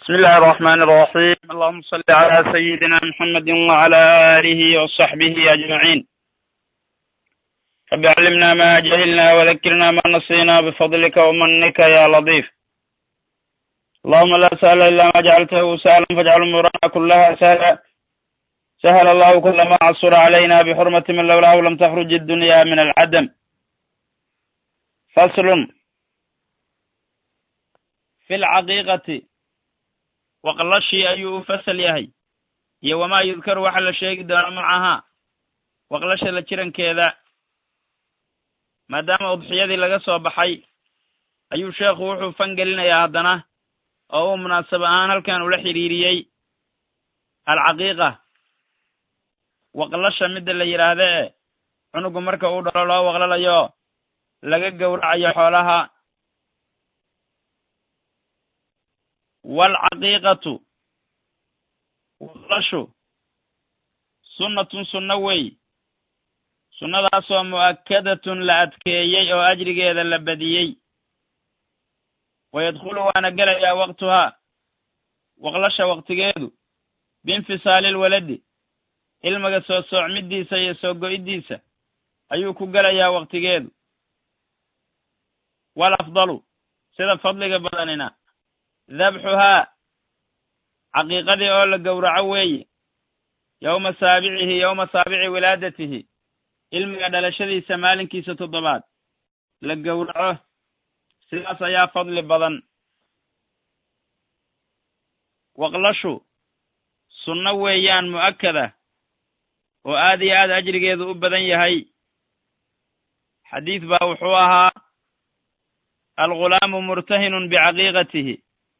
بسم الله الرحمن الرحيم اللهم صل على سيدنا محمد وعلى آله وصحبه أجمعين رب علمنا ما جهلنا وذكرنا ما نسينا بفضلك ومنك يا لطيف اللهم لا سهل إلا ما جعلته سهلا فاجعل أمورنا كلها سهلا سهل الله كل ما عصر علينا بحرمة من لولاه لم تخرج الدنيا من العدم فصل في الcaqiiqati waqlashii ayuu u fasal yahay iyo wamaa yudkaru waxa la sheegi doono macahaa waqlasha la jirankeeda maadaama udxiyadii laga soo baxay ayuu sheekhu wuxuu fangelinayaa haddana oo uu munaasab ahaan halkan ula xidhiiriyey alcaqiiqa waqlasha midda la yidhaahda ee cunugu marka uu dhalo loo waqlalayo laga gowracayo xoolaha waalcaqiiqatu waqlashu sunnatun sunno wey sunnadaasoo mu'akkadatun la adkeeyey oo ajrigeeda la badiyey wayadkhulu waana gelayaa waqtuhaa waqlasha waqtigeedu biinfisaali lwaladi ilmiga soo soocmiddiisa iyo soo go'iddiisa ayuu ku gelayaa waqtigeedu wal afdalu sida fadliga badanina dabxuhaa caqiiqadii oo la gowraco weeye yowma saabicihi yowma saabici wilaadatihi ilmiga dhalashadiisa maalinkiisa toddobaad la gowraco sidaas ayaa fadli badan waqlashu sunno weeyaan mu'akkada oo aad iyo aad ajrigeedu u badan yahay xadiid baa wuxuu ahaa algulaamu murtahinun bicaqiiqatihi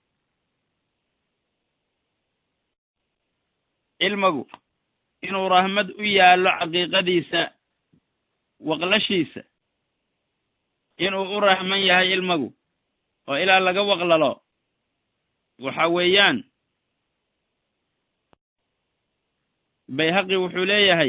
ilmagu inuu rahmad u yaallo caqiiqadiisa waqlashiisa inuu u rahman yahay ilmagu oo ilaa laga waqlalo waxa weeyaan bayhaqi wuxuu leeyahay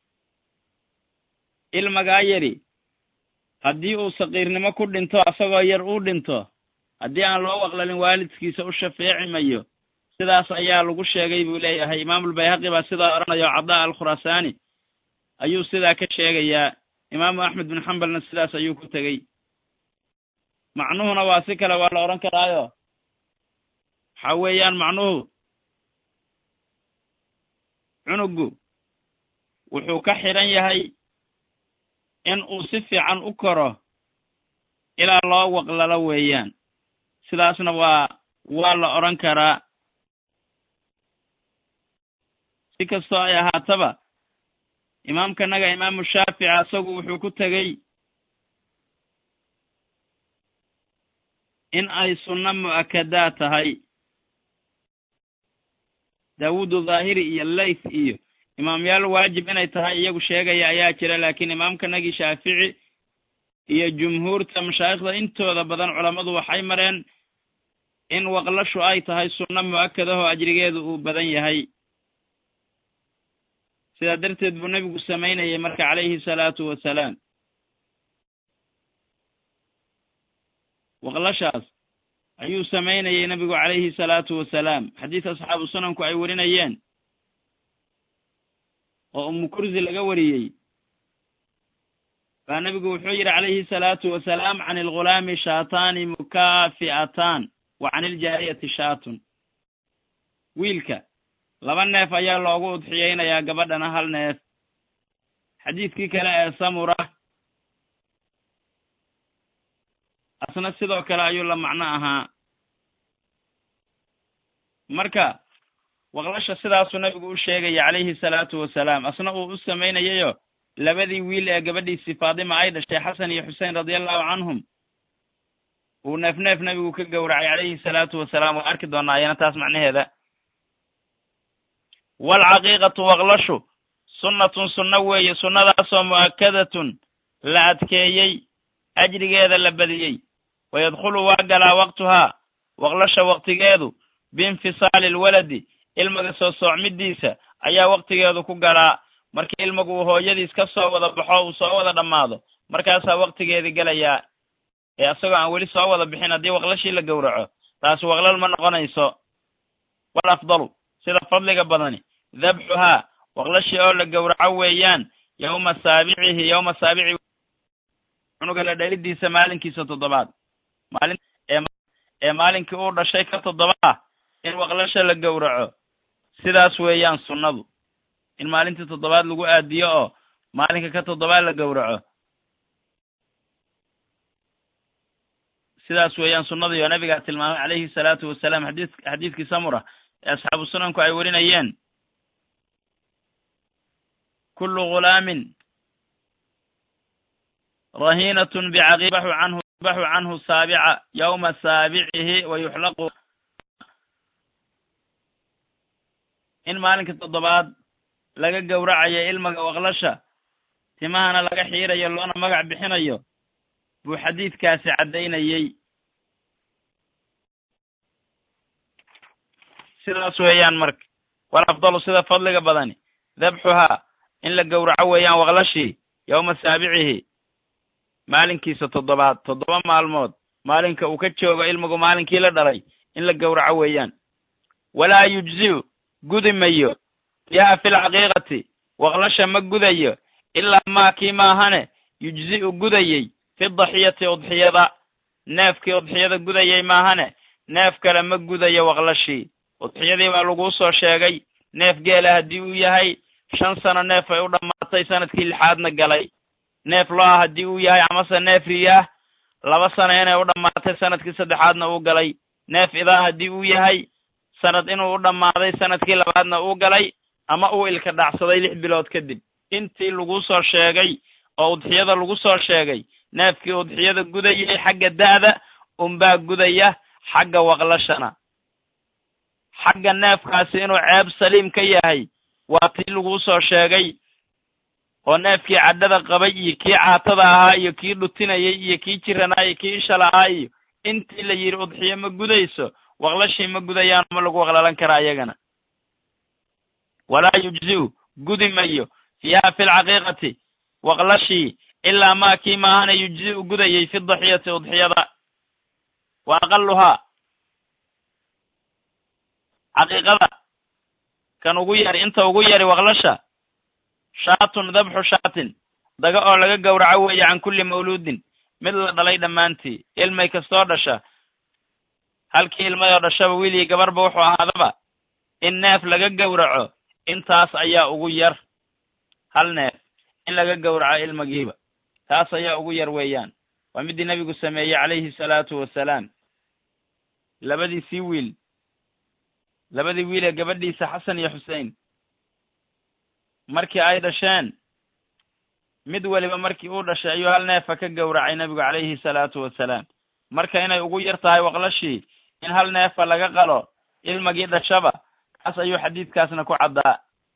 ilmagaa yari haddii uu saqiirnimo ku dhinto asagoo yar uu dhinto haddii aan loo waqlalin waalidkiisa u shafeeci mayo sidaas ayaa lagu sheegay buu leeyahay imaamulbayhaqi baa sidaa odhanayo cadaa alkhuraasaani ayuu sidaa ka sheegayaa imaamu axmed bin xambalna sidaas ayuu ku tegey macnuhuna waa si kale waa la odhan karaayo waxa weeyaan macnuhu cunuggu wuxuu ka xidhan yahay in uu si fiican u koro ilaa loo waqlalo weeyaan sidaasna waa waa la odhan karaa si kastoo ay ahaataba imaamkanaga imaamu shaafici asagu wuxuu ku tegey in ay sunno mu'akadaad tahay daawuudu dhaahiri iyo layth iyo imaamyaal waajib inay tahay iyagu sheegaya ayaa jira laakiin imaamkanagii shaafici iyo jumhuurta mashaayikhda intooda badan culammadu waxay mareen in waqlashu ay tahay sunno mu'akadahoo ajrigeedu uu badan yahay sidaa darteed buu nebigu samaynayay marka calayhi salaatu wasalaam waqlashaas ayuu samaynayay nebigu calayhi salaatu wasalaam xadiis asxaabu sunanku ay warinayeen oo umu kursi laga wariyey baa nebigu wuxuu yidhi calayhi salaatu wasalaam can algulaami shaataani mukaafi'ataan wa can iljaariyati shaatun wiilka laba neef ayaa loogu udxiyeynayaa gabadhana hal neef xadiidkii kale ee samura asna sidoo kale ayuu la macno ahaa marka waqlasha sidaasuu nebigu u sheegaya calayhi salaatu wasalaam asna uu u samaynayayo labadii wiil ee gabadhiisii faadima ay dhashay xasan iyo xusein radiallahu canhum uu neef neef nebigu ka gowracay calayhi salaatu wasalaam waa arki doonaa ayana taas macnaheeda waalcaqiiqatu waqlashu sunnatun sunno weeye sunnadaasoo mu'akkadatun la adkeeyey ajrigeeda la badiyey wayadkhulu waa galaa waqtuhaa waqlasha waqtigeedu biinfisaali alwaladi ilmiga soo soocmiddiisa ayaa waqtigeedu ku galaa markii ilmigu uu hooyadiis ka soo wada baxo uu soo wada dhammaado markaasaa waqtigeedii gelayaa ee asagoo aan weli soo wada bixin haddii waqlashii la gowraco taasi waqlal ma noqonayso walafdalu sida fadliga badani dabxuhaa waqlashii oo la gowraco weeyaan yowma saabicihi yowma saabici cunuga la dhalidiisa maalinkiisa toddobaad maalin ee maalinkii uu dhashay ka toddoba ah in waqlasha la gowraco sidaas weeyaan sunnadu in maalintii toddobaad lagu aadiyo oo maalinka ka toddobaad la gowraco sidaas weeyaan sunnadii oo nabigaa tilmaamay calayhi salaatu wasalaam xadii xadiidkii samura ee asxaabu sunanku ay warinayeen kullu ghulaamin rahiinatun bicaqibaxu canhu baxu canhu saabica yowma saabicihi wa yuxlaqu in maalinka toddobaad laga gowracayo ilmaga waqlasha timahana laga xiirayo loona magac bixinayo buu xadiidkaasi caddaynayey sidaas weeyaan marka wal afdalu sida fadliga badani dabxuhaa in la gowraco weeyaan waqlashii yowma saabicihi maalinkiisa toddobaad toddoba maalmood maalinka uu ka joogo ilmigu maalinkii la dhalay in la gowraco weeyaan walaa yujzi'u gudi mayo fiiha fi lcaqiiqati waqlasha ma gudayo ilaa maa kii maahane yujzi'u gudayey fi daxiyati udxiyada neefkii udxiyada gudayay maahane neef kale ma gudayo waqlashii udxiyadii baa laguu soo sheegay neef geela haddii uu yahay shan sano neef ay u dhammaatay sanadkii lixaadna galay neef lo-a haddii uu yahay amase neef riyaah laba sano inay u dhammaatay sanadkii saddexaadna uu galay neef idaa haddii uu yahay sanad inuu u dhammaaday sanadkii labaadna uu galay ama uu ilka dhacsaday lix bilood kadib intii lagu soo sheegay oo udxiyada lagu soo sheegay neefkii udxiyada gudayay xagga da'da unbaa gudaya xagga waqlashana xagga neefkaasi inuu ceeb saliim ka yahay waa tii laguu soo sheegay oo neefkii cadhada qabay iyo kii caatada ahaa iyo kii dhutinayay iyo kii jiranaa iyo kii isha lahaa iyo intii la yidhi udxiyo ma gudayso waqlashii ma gudayaan ma lagu waqlalan karaa iyagana walaa yujzi'u gudi mayo fiiha fi lcaqiiqati waqlashii ilaa maa kii maahana yujzi'u gudayay fi daxiyati udxiyada wa aqaluhaa caqiiqada kan ugu yari inta ugu yari waqlasha shaatun dabxu shaatin daga oo laga gowraco weeye can kulli mawluudin mid la dhalay dhammaantii ilmay kastoo dhasha halkii ilmayoo dhashaba wiilii gabarba wuxuu ahaadaba in neef laga gowraco intaas ayaa ugu yar hal neef in laga gowraco ilmagiiba taas ayaa ugu yar weeyaan waa middii nebigu sameeyey calayhi salaatu wasalaam labadiisii wiil labadii wiil ee gabadhiisa xasan iyo xusein markii ay dhasheen mid weliba markii uu dhashay ayuu hal neefa ka gowracay nebigu calayhi salaatu wasalaam marka inay ugu yar tahay waqlashii in hal neefa laga qalo ilmagii dhashaba kaas ayuu xadiidkaasna ku caddaa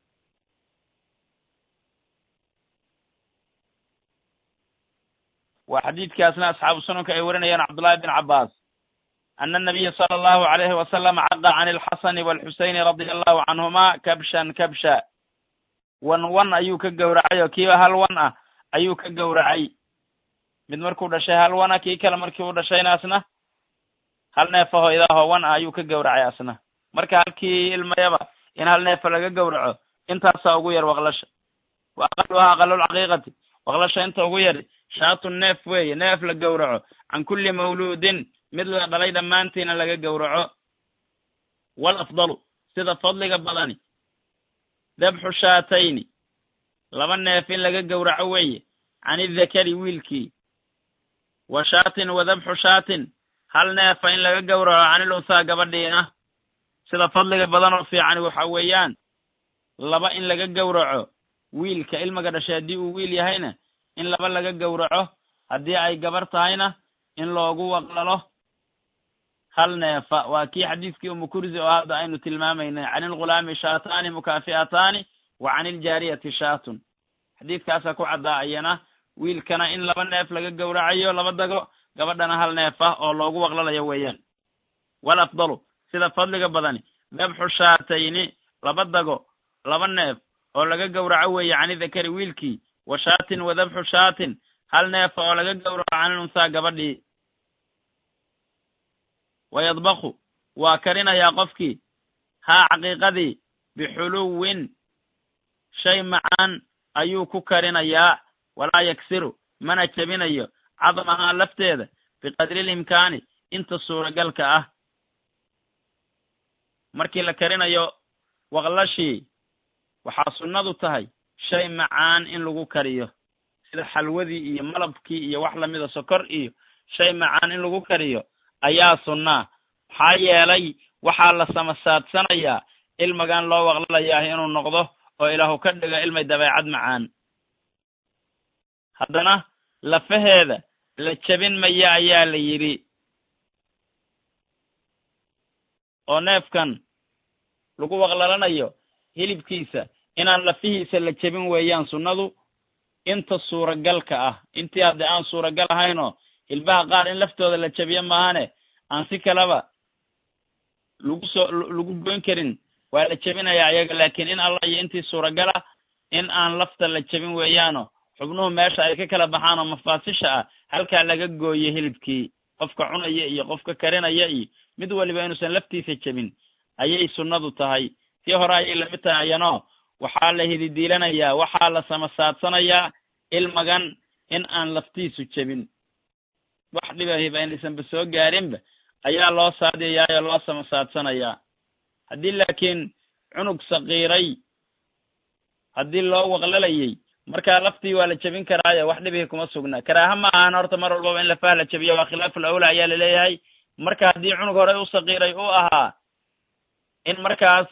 waa xadiidkaasna asxaabu sunanka ay warinayaan cabdullahi bin cabbaas ana anabiya sala allahu alayhi wasalam caqa can alxasani waalxuseyni radia allahu canhuma kabshan kabsha wan wan ayuu ka gowracay oo kiiba hal wan ah ayuu ka gowracay mid markuu dhashay hal wana kii kale markii uu dhashayna asna hal neefaho idaaho wan ah ayuu ka gowracay asna marka halkii ilmayaba in hal neefa laga gowraco intaasaa ugu yar waqlasha wa aqaluhaa aqalulcaqiiqati waqlasha inta ugu yari shaatun neef weeye neef la gowraco can kulli mawluudin mid la dhalay dhammaantiina laga gowraco wal afdalu sida fadliga badani dabxu shaatayni laba neef in laga gowraco weeye can idakari wiilkii wa shaatin wa dabxu shaatin hal neefa in laga gowraco canil unhaa gabadhiina sida fadliga badan oo fiicani waxa weeyaan laba in laga gowraco wiilka ilmaga dhashay haddii uu wiil yahayna in laba laga gowraco haddii ay gabar tahayna in loogu waqlalo hal neefa waa kii xadiidkii umukurzi oo hadda aynu tilmaamaynay can ilghulaami shaataani mukaafi'ataani wa can iljaariyati shaatun xadiidkaasaa ku caddaa ayana wiilkana in laba neef laga gowracayo laba dago gabadhana hal neef ah oo loogu waqlalayo weeyaan wal afdalu sida fadliga badani dabxu shaatayni laba dago laba neef oo laga gowraco weeye cani dakari wiilkii wa shaatin wa dabxu shaatin hal neefa oo laga gowraco canil unhaa gabadhii wayadbaku waa karinayaa qofkii haa caqiiqadii bixuluwin shay macaan ayuu ku karinayaa walaa yaksiru mana jebinayo cadmahaa lafteeda biqadrilimkaani inta suuragalka ah markii la karinayo waqlashii waxaa sunnadu tahay shay macaan in lagu kariyo sida xalwadii iyo malabkii iyo wax lamida sokor iyo shay macaan in lagu kariyo ayaa sunnaa maxaa yeelay waxaa la samasaadsanayaa ilmagan loo waqlalayaah inuu noqdo oo ilaahu ka dhigo ilmay dabeecad macaan haddana lafaheeda la jebin maya ayaa la yidhi oo neefkan lagu waqlalanayo hilibkiisa inaan lafihiisa la jebin weeyaan sunnadu inta suuragalka ah intii haddii aan suuragal ahaynoo hilbaha qaar in laftooda la jebiyo maahane aan si kaleba lagu soo lagu goyn karin waa la jebinayaa ayaga laakiin in allah iyo intii suuragal ah in aan lafta la jebin weeyaano xubnuhu meesha ay ka kala baxaan oo mafaasisha ah halkaa laga gooyo hilibkii qofka cunaya iyo qofka karinaya iyo mid waliba inuusan laftiisa jebin ayay sunnadu tahay tii hore ayay lamid tahay ayanoo waxaa la hididiilanayaa waxaa la samasaadsanayaa ilmagan in aan laftiisu jebin wax dhibahiba inaysanba soo gaarinba ayaa loo saadiyayaa oo loo samasaadsanayaa haddii laakiin cunug sakiiray haddii loo waqlalayay markaa laftii waa la jebin karaayo wax dhibihi kuma sugna karaaha ma ahan horta mar walbaba in lafaha la jebiyo waa khilaaful awla ayaa laleeyahay marka haddii cunug horey u sakiiray u ahaa in markaas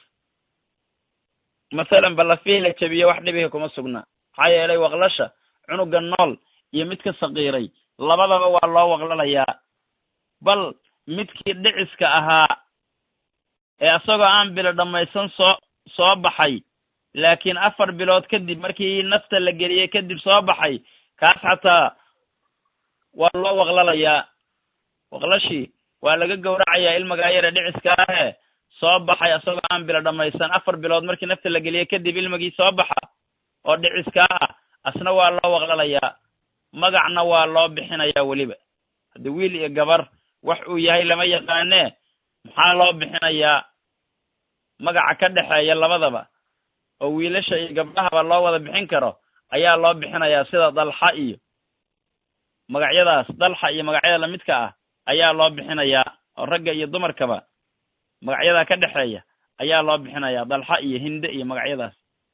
masalan ba lafihii la jebiyo wax dhibihi kuma sugna maxaa yeelay waqlasha cunuga nool iyo midka sakiiray labadaba waa loo waqlalayaa bal midkii dhiciska ahaa ee isagoo aan bilo dhammaysan soo soo baxay laakiin afar bilood kadib markii nafta la geliyey kadib soo baxay kaas xataa waa loo waqlalayaa waqlashii waa laga gowracayaa ilmagaa yare dhiciska ahe soo baxay isagoo aan bilo dhammaysan afar bilood markii nafta la geliyey kadib ilmagii soo baxa oo dhiciska ah asna waa loo waqlalayaa magacna waa loo bixinayaa weliba haddii wiil iyo gabar wax uu yahay lama yaqaanee maxaa loo bixinayaa magaca ka dhexeeya labadaba oo wiilasha iyo gabdhahaba loo wada bixin karo ayaa loo bixinayaa sida dalxa iyo magacyadaas dalxa iyo magacyada lamidka ah ayaa loo bixinayaa oo ragga iyo dumarkaba magacyadaa ka dhexeeya ayaa loo bixinayaa dalxa iyo hinde iyo magacyadaas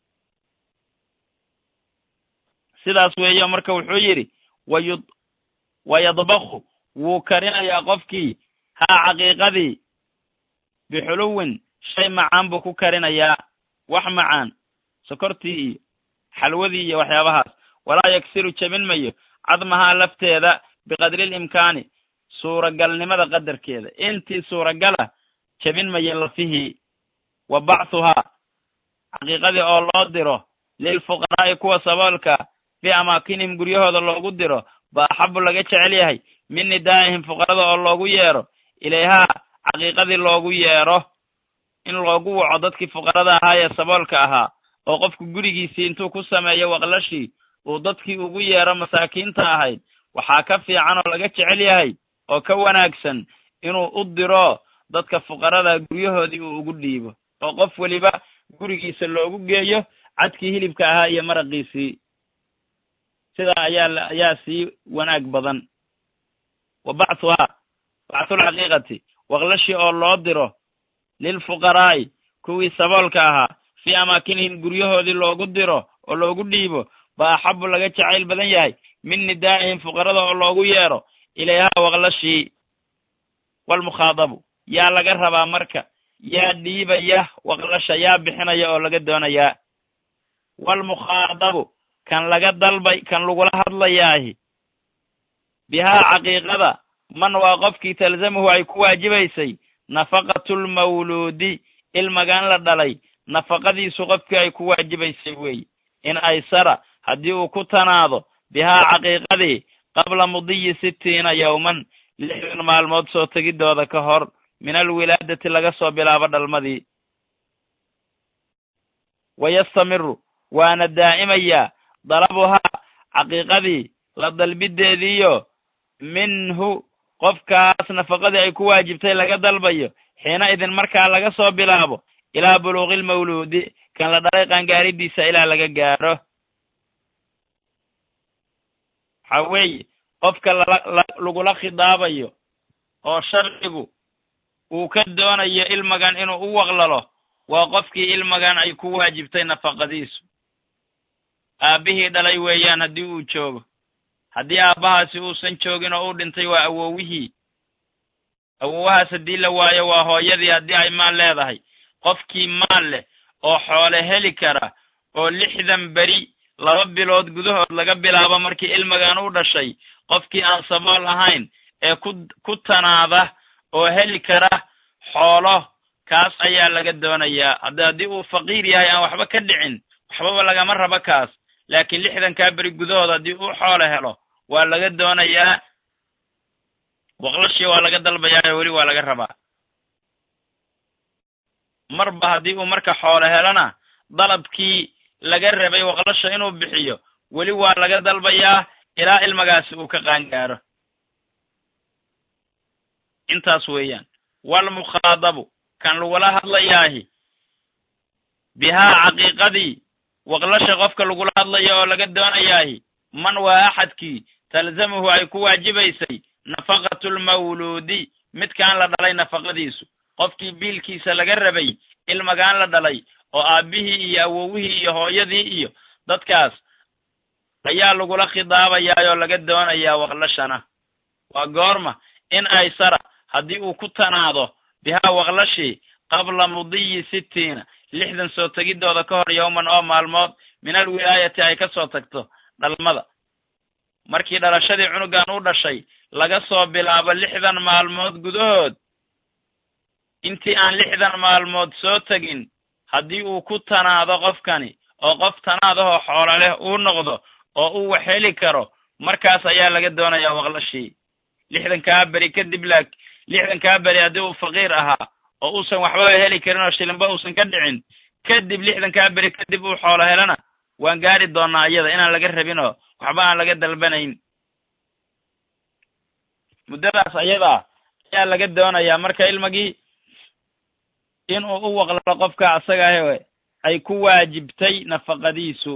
sidaas weeyo marka wuxuu yidhi wayu wayadbaku wuu karinayaa qofkii haa caqiiqadii bixuluwin shay macaan buu ku karinayaa wax macaan sokortii iyo xalwadii iyo waxyaabahaas walaa yaksiru jebin mayo cadmahaa lafteeda biqadri limkaani suuragalnimada qadarkeeda intii suuragala jebin mayo lafihii wa bacthuhaa caqiiqadii oo loo diro lilfuqaraa'i kuwa saboolka fii amaakinihim guryahooda loogu diro ba axabu laga jecel yahay min nidaa'ihim fuqarada oo loogu yeero ilayhaa caqiiqadii loogu yeero in loogu waco dadkii fuqarada ahaa ee saboolka ahaa oo qofku gurigiisii intuu ku sameeyo waqlashii uu dadkii ugu yeero masaakiinta ahayd waxaa ka fiican oo laga jecel yahay oo ka wanaagsan inuu u diro dadka fuqarada guryahoodii uu ugu dhiibo oo qof weliba gurigiisa loogu geeyo cadkii hilibka ahaa iyo maraqiisii sidaa ayaa ayaa sii wanaag badan wa bacthuhaa bacthulcaqiiqati waqlashii oo loo diro lilfuqaraa'i kuwii saboolka ahaa fii amaakinihim guryahoodii loogu diro oo loogu dhiibo ba axabu laga jacayl badan yahay min nidaa'ihim fuqarada oo loogu yeero ilayhaa waqlashii walmukhaadabu yaa laga rabaa marka yaa dhiibaya waqlasha yaa bixinaya oo laga doonayaa walmukhaadabu kan laga dalbay kan lagula hadlayaahi bihaa caqiiqada man waa qofkii talzamuhu ay ku waajibaysay nafaqatulmawluudi ilmagan la dhalay nafaqadiisu qofkii ay ku waajibaysay weeye in aysara haddii uu ku tanaado bihaa caqiiqadii qabla mudiyi sittiina yowman lixdan maalmood soo tegidooda ka hor min alwilaadati laga soo bilaabo dhalmadii wayastamiru waana daa'imayaa dalabuhaa caqiiqadii la dalbideediiyo minhu qofkaas nafaqadii ay ku waajibtay laga dalbayo xiina idin markaa laga soo bilaabo ilaa buluuqi lmawluudi kan la dhalay qaangaaridiisa ilaa laga gaaro waxaa weeye qofka lagula khidaabayo oo sharcigu uu ka doonayo ilmagan inuu u waqlalo waa qofkii ilmagan ay ku waajibtay nafaqadiisu aabbihii dhalay weeyaan haddii uu joogo haddii aabbahaasi uusan joogin oo uu dhintay waa awowihii awowahaas haddii la waayo waa hooyadii haddii ay maal leedahay qofkii maal leh oo xoole heli kara oo lixdan beri laba bilood gudahood laga bilaabo markii ilmagan u dhashay qofkii aan sabool ahayn ee ku ku tanaada oo heli kara xoolo kaas ayaa laga doonayaa hadda haddii uu faqiir yahay aan waxba ka dhicin waxbaba lagama rabo kaas laakiin lixdankaa beri gudahood haddii uu xoolo helo waa laga doonayaa waqlashii waa laga dalbayaa weli waa laga rabaa marba haddii uu marka xoolo helona dalabkii laga rabay waqlasha inuu bixiyo weli waa laga dalbayaa ilaa ilmagaasi uu ka qaangaaro intaas weeyaan walmukhaadabu kan lagula hadlayaahi bihaa caqiiqadii waqlasha qofka lagula hadlayo oo laga doonayaahi man waa axadkii talzamuhu ay ku waajibaysay nafaqatu lmawluudi midkaan la dhalay nafaqadiisu qofkii biilkiisa laga rabay ilmagaan la dhalay oo aabbihii iyo awowihii iyo hooyadii iyo dadkaas ayaa lagula khidaabayaa oo laga doonayaa waqlashana waa goorma in aysara haddii uu ku tanaado bihaa waqlashii qabla mudiyi sittiina lixdan soo tegidooda ka hor yowman oo maalmood min alwilaayati ay ka soo tagto dhalmada markii dhalashadii cunugan u dhashay laga soo bilaabo lixdan maalmood gudahood intii aan lixdan maalmood soo tegin haddii uu ku tanaado qofkani oo qof tanaadahoo xoolo leh uu noqdo oo uu wax heli karo markaas ayaa laga doonayaa waqlashii lixdankaa beri kadib laak lixdankaa beri haddii uu faqiir ahaa oo uusan waxbaba heli karin oo shilinba uusan ka dhicin kadib lixdankaa beri kadib uu xoolo helana waan gaari doonaa iyada inaan laga rabin oo waxba aan laga dalbanayn muddadaas ayadaa ayaa laga doonayaa marka ilmagii inuu u waqlalo qofka asaga ah ay ku waajibtay nafaqadiisu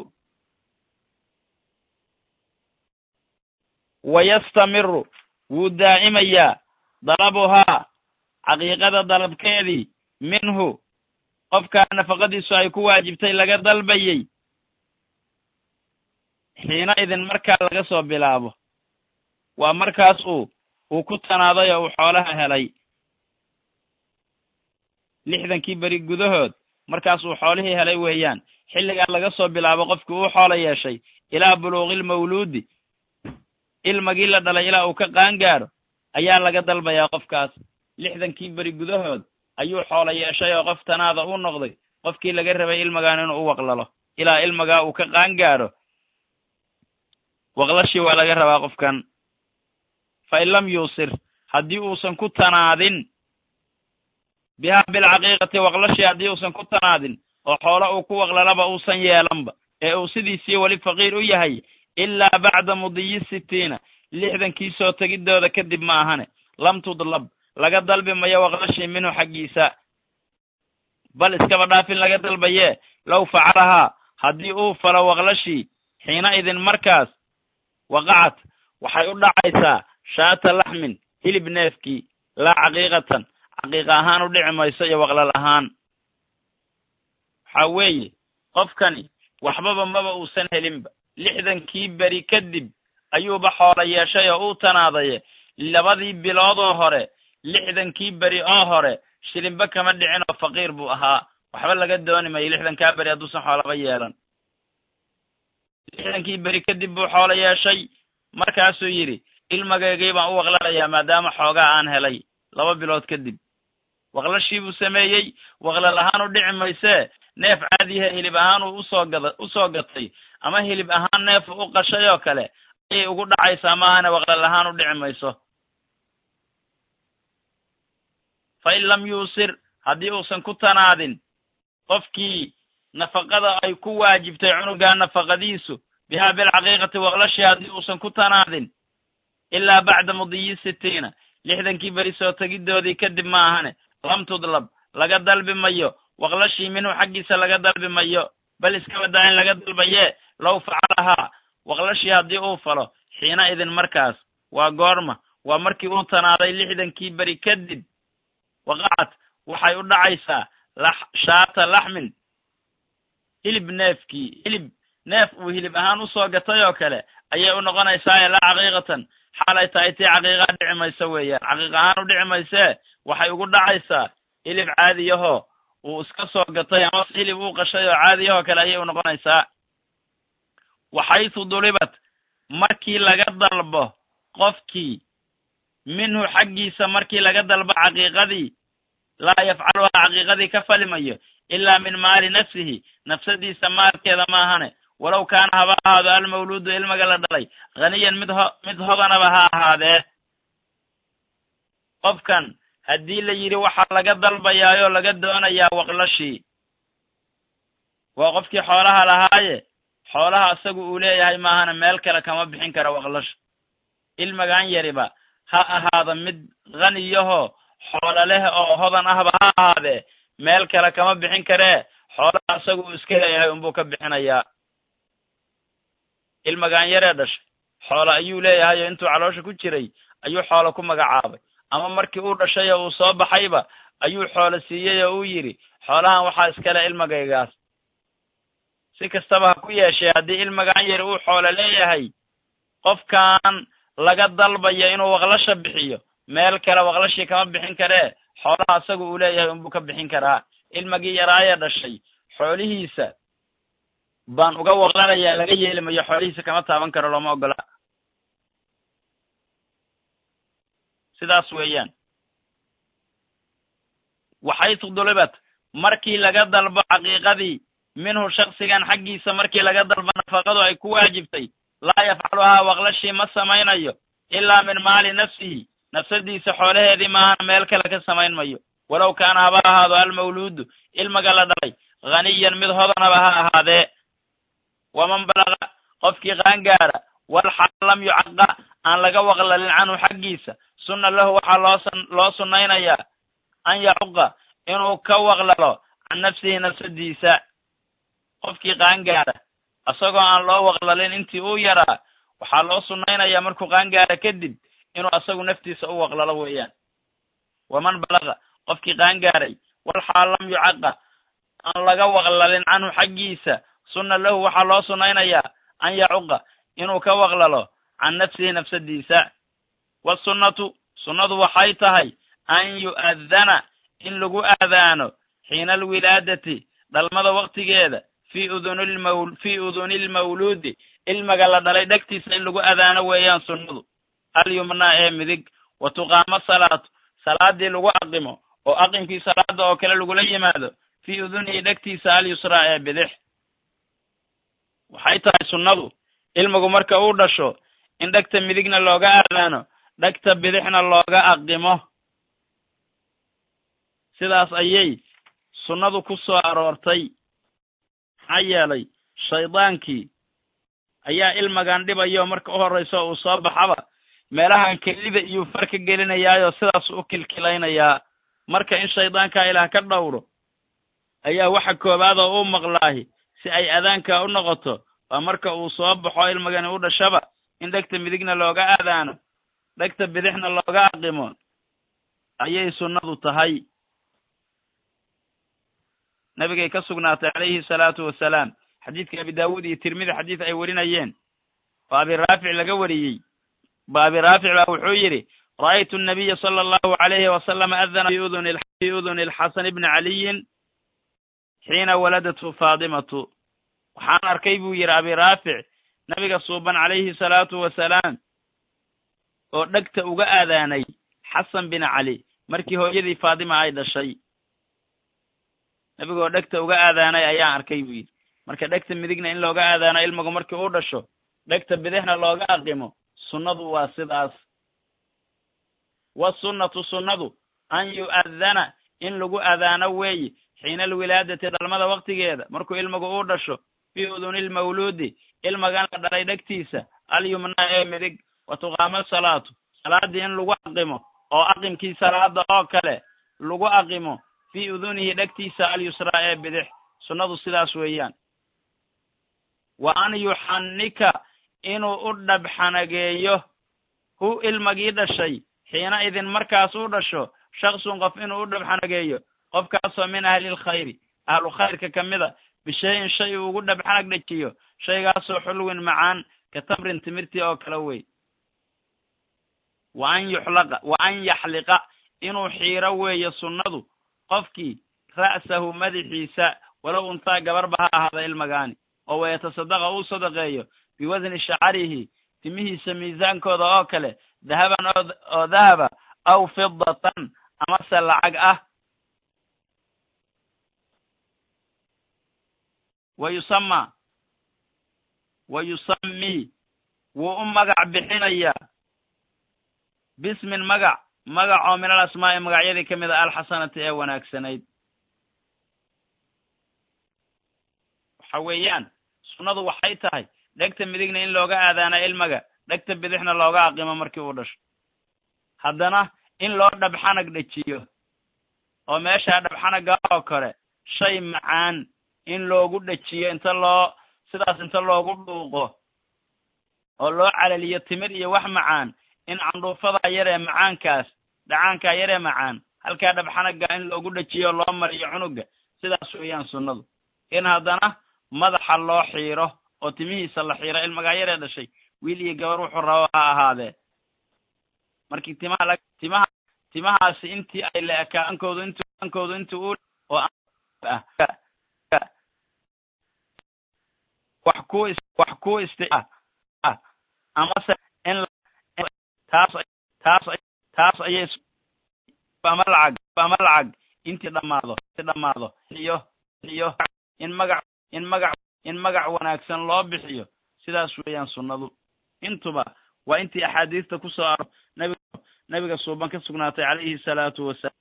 wayastamiru wuu daa'imayaa dalabuhaa caqiiqada dalabkeedii minhu qofkaa nafaqadiisu ay ku waajibtay laga dalbayey xiina idin markaa laga soo bilaabo waa markaas uu uu ku tanaaday oo uu xoolaha helay lixdankii beri gudahood markaas uu xoolihii helay weeyaan xilligaa laga soo bilaabo qofkii uu xoolo yeeshay ilaa buluuqilmawluudi ilmagii la dhalay ilaa uu ka qaangaaro ayaa laga dalbayaa qofkaas lixdankii beri gudahood ayuu xoolo yeeshay oo qof tanaada u noqday qofkii laga rabay ilmagaan inuu u waqlalo ilaa ilmagaa uu ka qaangaaro waqlashii waa laga rabaa qofkan fa in lam yuusir haddii uusan ku tanaadin bihaa bilcaqiiqati waqlashii haddii uusan ku tanaadin oo xoolo uu ku waqlalaba uusan yeelanba ee uu sidiisii weli faqiir u yahay ilaa bacda mudiyi sittiina lixdankii soo tegidooda kadib ma ahane lam tudlab laga dalbi mayo waqlashii minhu xaggiisa bal iskaba dhaafin laga dalbayee low facalahaa haddii uu falo waqlashii xiina idin markaas waqacad waxay u dhacaysaa shaata laxmin hilib neefkii laa caqiiqatan caqiiqa ahaan u dhici mayso iyo waqlal ahaan waxaa weeye qofkani waxbaba maba uusan helinba lixdankii beri kadib ayuuba xoolo yeeshay oo uu tanaadaye labadii biloodoo hore lixdankii beri oo hore shilinba kama dhicin oo faqiir buu ahaa waxba laga dooni mayo lixdankaa beri hadduusan xoolaba yeelan lixdankii beri kadib buu xoolo yeeshay markaasuu yidhi ilmageygii baan u waqlalayaa maadaama xoogaa aan helay laba bilood kadib waqlashii buu sameeyey waqlal ahaan u dhici maysee neef caadihe hilib ahaan uu usoo gada usoo gatay ama hilib ahaan neefu u qashay oo kale ayay ugu dhacaysaa maahane waqlal ahaan u dhici mayso fa in lam yuusir haddii uusan ku tanaadin qofkii nafaqada ay ku waajibtay cunugaa nafaqadiisu bihaa bilcaqiiqati waqlashii haddii uusan ku tanaadin ilaa bacda mudiyi sittiina lixdankii beri soo tegidoodii kadib ma ahane lam tudlab laga dalbi mayo waqlashii minhu xaggiisa laga dalbi mayo bal iskaba daa in laga dalbaye low facalahaa waqlashii haddii uu falo xiina idin markaas waa goorma waa markii uu tanaaday lixdankii beri kadib waqacad waxay u dhacaysaa shaata laxmin hilib neefkii hilib neef uu hilib ahaan usoo gatay oo kale ayay u noqonaysaa ee laa caqiiqatan xaalay tahay tii caqiiqaa dhici mayso weeyaan caqiiq ahaan u dhici maysee waxay ugu dhacaysaa hilib caadiyahoo uu iska soo gatay ama hilib uu qashay oo caadiyahoo kale ayay u noqonaysaa waxaytu dulibat markii laga dalbo qofkii minhu xaggiisa markii laga dalbo caqiiqadii laa yafcaluhaa caqiiqadii ka falimayo ilaa min maali nafsihi nafsadiisa maalkeeda maahane walow kaana haba ahaado almawluudu ilmaga la dhalay haniyan mid ho mid hodanaba ha ahaadee qofkan haddii la yidhi waxaa laga dalbayaayoo laga doonayaa waqlashii waa qofkii xoolaha lahaaye xoolaha isagu uu leeyahay maahana meel kale kama bixin kara waqlasha ilmagan yariba ha ahaado mid haniyahoo xoola leh oo hodan ahba ha ahaadee meel kale kama bixin karee xoolaha isagu uu iska leeyahay unbuu ka bixinayaa ilmagan yaree dhashay xoolo ayuu leeyahay oo intuu caloosha ku jiray ayuu xoolo ku magacaabay ama markii uu dhashay oo uu soo baxayba ayuu xoolo siiyey oo uu yidhi xoolahan waxaa iskale ilmagaygaas si kastaba ha ku yeeshee haddii ilmagan yari uu xoolo leeyahay qofkan laga dalbayo inuu waqlasha bixiyo meel kale waqlashii kama bixin karee xoolaha isagu uu leeyahay unbuu ka bixin karaa ilmagii yaraayee dhashay xoolihiisa baan uga waqlanayaa laga yeeli mayo xoolihiisa kama taaban karo looma ogola sidaas weeyaan waxaytu dulibat markii laga dalbo caqiiqadii minhu shaksigan xaggiisa markii laga dalbo nafaqadu ay ku waajibtay laa yafcaluhaa waqlashii ma samaynayo ilaa min maali nafsihi nafsadiisa xoolaheedii maahan meel kale ka samayn mayo walow kaana haba ahaado almawluudu ilmaga la dhalay haniyan mid hodanaba ha ahaadee waman balaga qofkii qaangaara walxaal lam yucaqa aan laga waqlalin canhu xaggiisa sunna lahu waxaa loo loo sunnaynayaa an yacuqa inuu ka waqlalo can nafsihi nafsadiisa qofkii qaangaara isagoo aan loo waqlalin intii uu yaraa waxaa loo sunnaynayaa markuu qaangaara kadib inuu asagu naftiisa u waqlalo weeyaan waman balaga qofkii qaangaaray walxaal lam yucaqa aan laga waqlalin canhu xaggiisa sunna lahu waxaa loo sunnaynayaa an yacuqa inuu ka waqlalo can nafsihi nafsadiisa wasunnatu sunnadu waxay tahay an yu'adana in lagu aadaano xiina alwilaadati dhalmada waqtigeeda fii udunilmaw fii uduni lmawluudi ilmaga la dhalay dhegtiisa in lagu adaano weeyaan sunnadu alyumnaa ee midig wa tuqaamo salaatu salaadii lagu aqimo oo aqimkii salaada oo kale lagula yimaado fii udunihi dhegtiisa alyusraa ee bidix waxay tahay sunnadu ilmigu marka uu dhasho in dhegta midigna looga aadaano dhegta bidixna looga aqimo sidaas ayay sunnadu ku soo aroortay maxaa yeelay shaydaankii ayaa ilmagan dhibayo marka u horrayso uu soo baxaba meelahan kelida iyuu far ka gelinayaayoo sidaas u kilkilaynayaa marka in shaydaankaa ilaah ka dhowro ayaa waxa koowaad oo u maqlaahi si ay adaanka u noqoto waa marka uu soo baxo ilmagani u dhashaba in dhegta midigna looga aadaano dhegta bidixna looga aqimo ayay sunnadu tahay nabigay ka sugnaatay calayhi salaatu wasalaam xadiidka abi daawuud iyo tirmidi xadiid ay warinayeen oo abi raafic laga wariyey ba abi raafic baa wuxuu yidhi ra'aytu nabiya sala allahu alayhi wasalama adana fi uduni alxasan ibni caliyin xiina waladathu faadimatu waxaan arkay buu yidhi abi raafic nabiga suuban calayhi salaatu wasalaam oo dhegta uga aadaanay xasan bin cali markii hooyadii faadima ay dhashay nabigoo dhegta uga aadaanay ayaan arkay buu yidhi marka dhegta midigna in looga aadaano ilmigu markii uu dhasho dhegta bidixna looga aqimo sunnadu waa sidaas wasunnatu sunnadu an yu'adana in lagu aadaano weeye xiina alwilaadati dhalmada waqtigeeda markuu ilmigu uu dhasho fii uduni lmawluudi ilmagan la dhalay dhegtiisa alyumnaa ee midig wa tuqaamo salaatu salaadii in lagu aqimo oo aqimkii salaada oo kale lagu aqimo fii udunihi dhegtiisa alyusraa ee bidix sunnadu sidaas weeyaan wa an yuxannika inuu u dhabxanageeyo hu ilmagii dhashay xiina idin markaas u dhasho shaksun qof inuu u dhabxanageeyo qofkaasoo min ahlilkhayri ahlu khayrka ka mida bishayin shay uu ugu dhabxanag dhejiyo shaygaasoo xulwin macaan ka tamrin timirtii oo kale wey wa an yuxlaqa wa an yaxliqa inuu xiiro weeyo sunnadu qofkii ra'sahu madaxiisa walow untaa gabarba ha ahaada ilmagaani oo wayatasaddaqa uu sadaqeeyo biwasni shacarihi timihiisa miisaankooda oo kale dahaban oo dahaba aw fidatan amase lacag ah wa yusamaa wa yusammii wuu u magac bixinayaa bismin magac magac oo min al asmaa'i magacyadii ka mid a alxasanati ee wanaagsanayd waxa weeyaan sunnadu waxay tahay dhegta midigna in looga aadaana ilmaga dhegta bidixna looga aqimo markii uu dhasho haddana in loo dhabxanag dhejiyo oo meeshaa dhabxanaga oo kale shay macaan in loogu dhejiyo inta loo sidaas inta loogu dhuuqo oo loo calaliyo timir iyo wax macaan in candhuufadaa yaree macaankaas dhacaankaa yaree macaan halkaa dhabxanaga in loogu dhejiyo o loo mariyo cunuga sidaas weeyaan sunnadu in haddana madaxa loo xiiro oo timihiisa la xiiro ilmagaa yaree dhashay wiil iyo gabar wuxuu rabo ha ahaadee markii timaha la timaha timahaasi intii ay la ekaa ankoodu intu ankoodu inti u oo ah wax ku wax ku isti ah amase in taas taas taas ayay ama lacag ama lacag intii dhamaado intii dhamaado iyo iyo in magac in magac in magac wanaagsan loo bixiyo sidaas weeyaan sunnadu intuba waa intii axaadiista ku soo aro nabig nabiga suuban ka sugnaatay calayhi salaatu wasalaam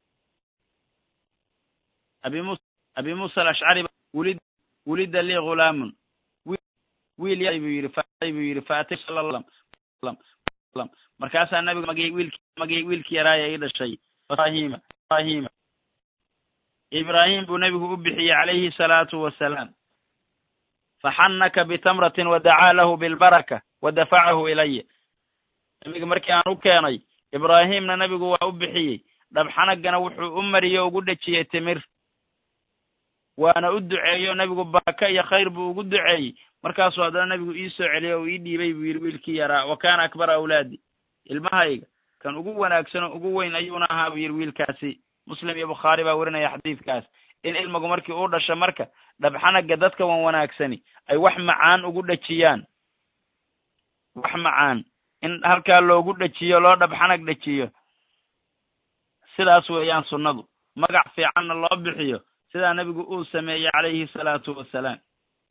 abi mus abi muusa alashcari wulid wulida lii ghulaamun wiil ya buu yidhi buu yidhi faatay sala lam markaasaa nabiga magay wiilki magay wiilkii yaraaya ii dhashay ibrahima ibrahima ibraahim buu nebigu u bixiyey calayhi salaatu wasalaam faxannaka bitamratin wadacaa lahu bilbaraka wa dafacahu ilaya nabiga markii aan u keenay ibraahimna nebigu waa u bixiyey dhabxanagana wuxuu u mariyey ugu dhejiyey timir waana u duceeyo nebigu baraka iyo khayr buu ugu duceeyey markaasuu haddana nebigu ii soo celiyey oo ii dhiibay buu yidhi wiilkii yaraa wa kaana akbara awlaadi ilmahayga kan ugu wanaagsan oo ugu weyn ayuuna ahaa buu yidhi wiilkaasi muslim iyo bukhaari baa werinaya xadiidkaas in ilmigu markii uu dhasho marka dhabxanaga dadka wan wanaagsani ay wax macaan ugu dhejiyaan wax macaan in halkaa loogu dhejiyo loo dhabxanag dhejiyo sidaas weeyaan sunnadu magac fiicanna loo bixiyo sidaa nebigu uu sameeyey calayhi salaatu wasalaam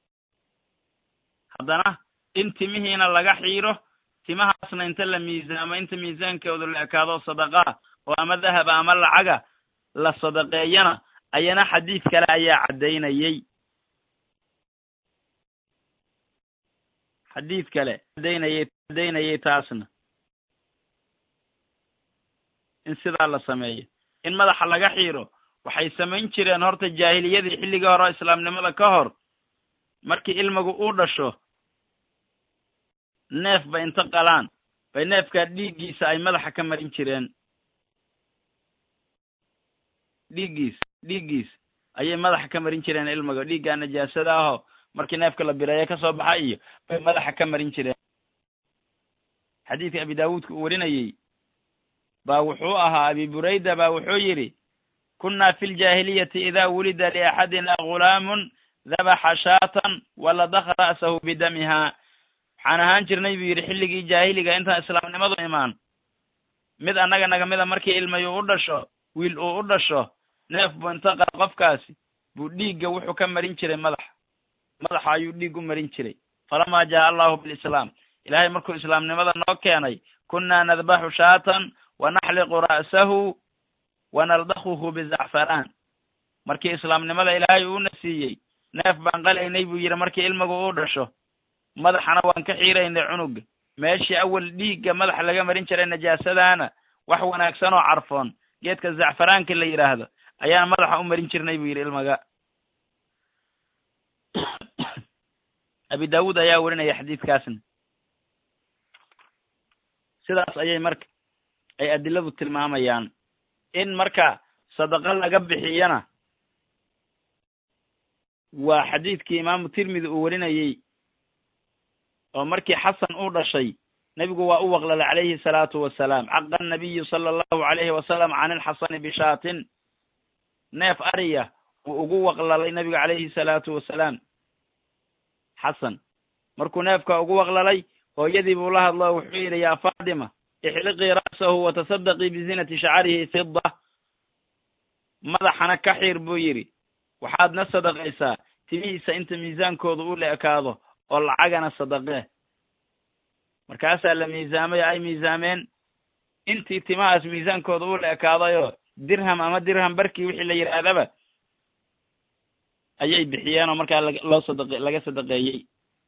haddana in timihiina laga xiiro timahaasna inta la miisaamo inta miisaankoodu la ekaado sadaqaa oo ama dahaba ama lacaga la sadaqeeyana ayana xadiid kale ayaa caddaynayey xadiid kale caddaynayey caddaynayey taasna in sidaa la sameeyo in madaxa laga xiiro waxay samayn jireen horta jaahiliyadii xilligii hore oo islaamnimada ka hor markii ilmigu uu dhasho neef bay inta qalaan bay neefkaa dhiiggiisa ay madaxa ka marin jireen dhiiggiis dhiiggiis ayay madaxa ka marin jireen ilmiga dhiiggaa najaasada ahoo markii neefka la bireeye ka soo baxa iyo bay madaxa ka marin jireen xadiidka abi daawuudka uu warinayey baa wuxuu ahaa abi burayda baa wuxuu yidhi kunna fi ljaahiliyati ida wulida liaxadina ghulaamun dabaxa shaatan waladakha ra'sahu bidamiha waxaan ahaan jirnay buu yidhi xilligii jaahiliga intaan islaamnimadu imaan mid annaga naga mida markii ilmayu u dhasho wiil uu u dhasho neef buu inta qaa qofkaasi buu dhiigga wuxuu ka marin jiray madaxa madaxa ayuu dhiig u marin jiray falamaa jaa allahu bilislaam ilaahay markuu islaamnimada noo keenay kunna nadbaxu shaatan wa naxliqu ra'sahu wa naldakhuhu bizacfaraan markii islaamnimada ilaahay uuna siiyey neef baan qalaynay buu yidhi markii ilmigu uu dhasho madaxana waan ka xiiraynay cunuga meeshii awal dhiigga madaxa laga marin jiray najaasadaana wax wanaagsan oo carfoon geedka zacfaraanka la yidhaahdo ayaan madaxa u marin jirnay buu yidhi ilmaga abi daawuud ayaa werinaya xadiidkaasna sidaas ayay marka ay adiladu tilmaamayaan in marka sadaqo laga bixiyana waa xadiidkii imaamu tirmidi uu werinayey oo markii xasan uu dhashay nebigu waa u waqlalay calayhi salaatu wasalaam caqa anabiyu sala allahu calayhi wasalam can ilxasani bishaatin neef ariya uu ugu waqlalay nebigu calayhi salaatu wasalaam xasan markuu neefka ugu waqlalay hooyadii buu la hadlo wuxuu yidhi yaa faatima ixliqii ra'sahu watasaddaqii bizinati shacarihi fida madaxana ka xiir buu yidhi waxaadna sadaqaysaa timihiisa inta miisaankooda u la ekaado oo lacagana sadaqee markaasaa la miisaamay ay miisaameen intii timahaas miisaankooda u la ekaadayoo dirham ama dirham barkii wixii la yidhaahdaba ayay bixiyeen oo markaa loo sadaq laga sadaqeeyey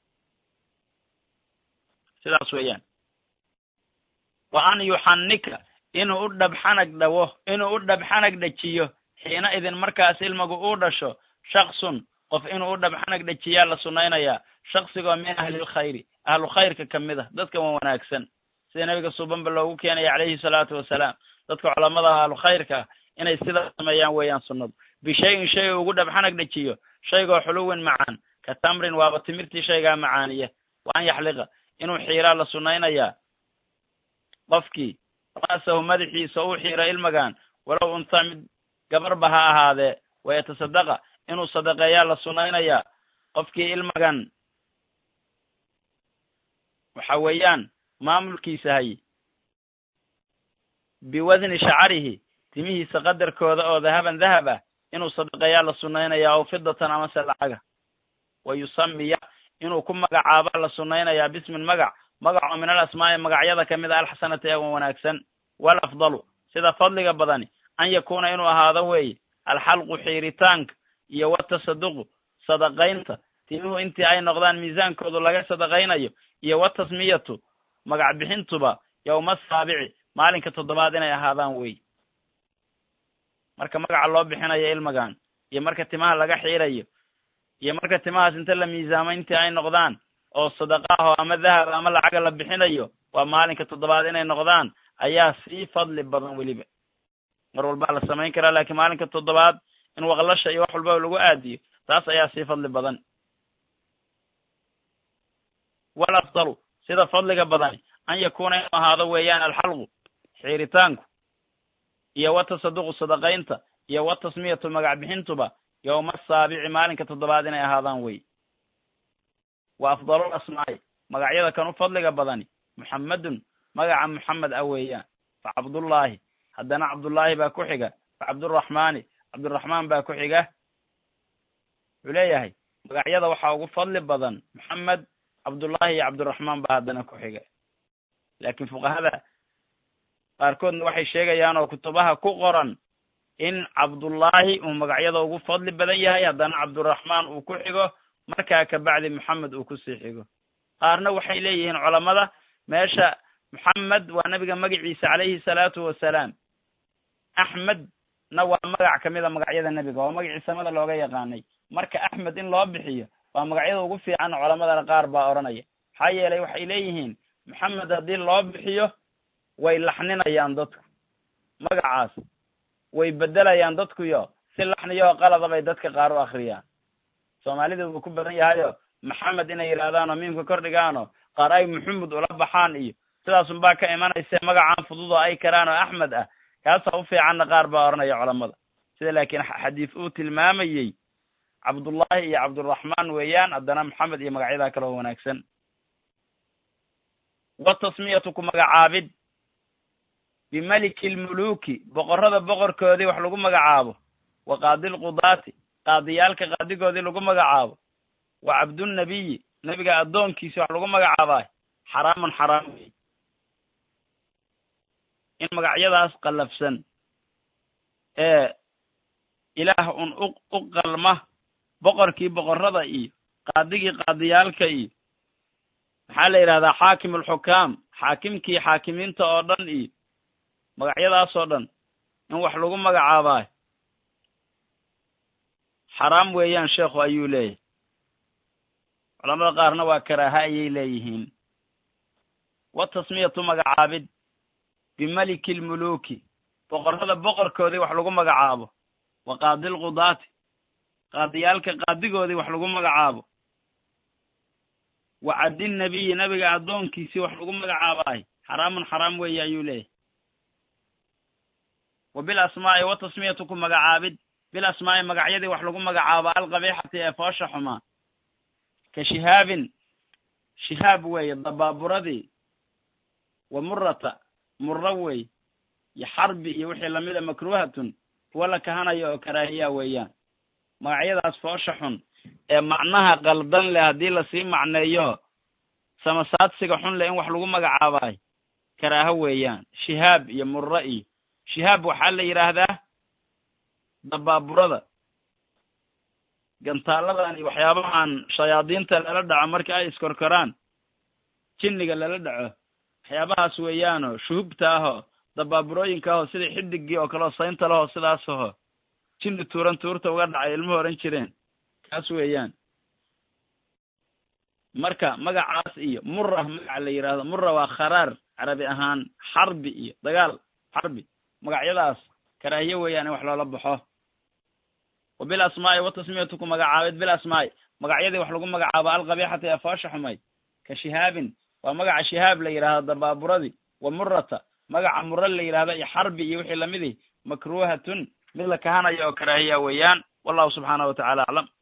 sidaas weeyaan wa an yuxannika inuu u dhabxanag dhawo inuu u dhabxanag dhajiyo xiina idin markaas ilmagu uu dhasho shaksun qof inuu u dhabxanag dhajiyaa la sunnaynayaa shaksigoo min ahlilkhayri ahlu khayrka ka mid a dadka wan wanaagsan sida nebiga suubanba loogu keenaya calayhi salaatu wasalaam dadka culamada ahlu khayrka ah inay sidaa sameeyaan weeyaan sunnadu bishayin shay ugu dhabxanag dhajiyo shaygoo xuluwin macaan ka tamrin waaba timirtii shaygaa macaaniya wa an yaxliqa inuu xiiraa la sunnaynayaa qofkii ra'sahu madaxiisa uu xiiro ilmagan walow unta mid gabarba ha ahaadee wayatasadaqa inuu sadaqeeyaa la sunnaynayaa qofkii ilmagan waxa weeyaan maamulkiisa hay biwadni shacarihi timihiisa qadarkooda oo dahaban dahab ah inuu sadaqeeyaa la sunnaynayaa ow fidatan amase lacaga wa yusamiya inuu ku magacaaba la sunnaynayaa bismin magac magac oo min al asmaa'i magacyada ka mid a alxasanati ee wanaagsan wal afdalu sida fadliga badani an yakuuna inuu ahaado weeye alxalqu xiiritaanka iyo watasaduqu sadaqaynta timuhu intii ay noqdaan miisaankoodu laga sadaqaynayo iyo watasmiyatu magac bixintuba yowma asaabici maalinka toddobaad inay ahaadaan wey marka magaca loo bixinayo ilmagan iyo marka timaha laga xiirayo iyo marka timahaas inta la miisaamo intii ay noqdaan oo sadaqaaho ama dahab ama lacaga la bixinayo waa maalinka toddobaad inay noqdaan ayaa sii fadli badan weliba mar walbaa la samayn karaa laakiin maalinka toddobaad in waqlasha iyo wax walbaba lagu aadiyo taas ayaa sii fadli badan wal afdalu sida fadliga badani an yakuuna inuu ahaado weeyaan alxalqu xiiritaanku iyo watasaduqu sadaqaynta iyo watasmiyatu magac bixintuba yowma asaabici maalinka toddobaad inay ahaadaan wey wa afdalul asmaa'i magacyada kan u fadliga badani muxammedun magaca muxamed ah weeyaan fa cabdullaahi haddana cabdullaahi baa ku xiga fa cabduraxmaani cabduraxmaan baa ku xiga wuxuu leeyahay magacyada waxaa ugu fadli badan moxamed cabdullaahi iyo cabdiraxmaan baa haddana ku xiga laakiin fuqahada qaarkoodna waxay sheegayaan oo kutubaha ku qoran in cabdullaahi uu magacyada ugu fadli badan yahay haddana cabduraxmaan uu ku xigo markaa kabacdi moxamed uu kusii xigo qaarna waxay leeyihiin culammada meesha moxamed waa nabiga magaciisa calayhi salaatu wasalaam axmedna waa magac kamid a magacyada nebiga waa magacii samada looga yaqaanay marka axmed in loo bixiyo waa magacyada ugu fiican culamadana qaar baa odhanaya maxaa yeelay waxay leeyihiin moxamed haddii loo bixiyo way laxninayaan dadku magacaas way bedelayaan dadkuyo si laxniyoo qalada bay dadka qaar u akriyaan soomaalida wuu ku badan yahayo maxamed inay yidhahdaanoo miimka kor dhigaanoo qaar ay muxamed ula baxaan iyo sidaasun baa ka imanayse magacaan fudud oo ay karaan oo axmed ah kaasaa u fiicanna qaar baa odhanaya culamada sida laakiin xadiis uu tilmaamayey cabdullaahi iyo cabduraxmaan weeyaan haddana maxamed iyo magacyadaa kale oo wanaagsan watasmiyatu ku magacaabid bimaliki lmuluki boqorrada boqorkoodii wax lagu magacaabo wa qaadilqudaati qaadiyaalka qaadigoodii lagu magacaabo wa cabdunnabiyi nebiga addoonkiisi wax lagu magacaabaa xaraamun xaraam wey in magacyadaas qallafsan ee ilaah un u u qalma boqorkii boqorrada iyo qaadigii qaadiyaalka iyo maxaa la yidhahdaa xaakim alxukaam xaakimkii xaakimiinta oo dhan iyo magacyadaas oo dhan in wax lagu magacaabaayo xaraam weeyaan sheekhu ayuu leeyahy culamada qaarna waa karaaha ayay leeyihiin wa tasmiyatu magacaabid bimaliki lmuluuki boqorrada boqorkoodii wax lagu magacaabo wa qaadi lqudaati qaadiyaalka qaadigoodii wax lagu magacaabo wa caddi nabiyi nabiga addoonkiisii wax lagu magacaabaay xaraamun xaraam weeye ayuu leeyahy wa bil asmaa'i wa tasmiyatu ku magacaabid bil asmaa'i magacyadii wax lagu magacaabo alqabiixati ee foosha xumaa ka shihaabin shihaab weeye dabaaburadii wa murata murro wey iyo xarbi iyo wixii lamida makruuhatun kuwa la kahanayo oo karaahiya weeyaan magacyadaas foosha xun ee macnaha qaldan leh haddii lasii macneeyo samasaadsiga xun leh in wax lagu magacaabaay karaaho weeyaan shihaab iyo murro iyo shihaab waxaa la yidhaahdaa dabaaburada gantaaladan iyo waxyaabahan shayaadiinta lala dhaco marka ay iskorkoraan jinniga lala dhaco waxyaabahaas weeyaanoo shuhubta ahoo dabaaburooyinka ahoo sida xidigii oo kaleo saynta lahoo sidaas aho jinni tuuran tuurta uga dhacay ilmuhu ohan jireen kaas weeyaan marka magacaas iyo murra magaca la yidhaahdo murra waa kharaar carabi ahaan xarbi iyo dagaal xarbi magacyadaas karaahiye weeyaan in wax loola baxo wa bil asmaa'i wa tasmiyatu ku magacaabid bil asmaa'i magacyadii wax lagu magacaabo alqabiixati ee foosha xumayd ka shihaabin waa magaca shihaab la yidhaahdo dabaaburadii wa murata magaca murro la yidhahdo iyo xarbi iyo wixii lamidii makruuhatun mid la kahanayo oo karaahiya weeyaan wallahu subxaanahu wa tacala aclam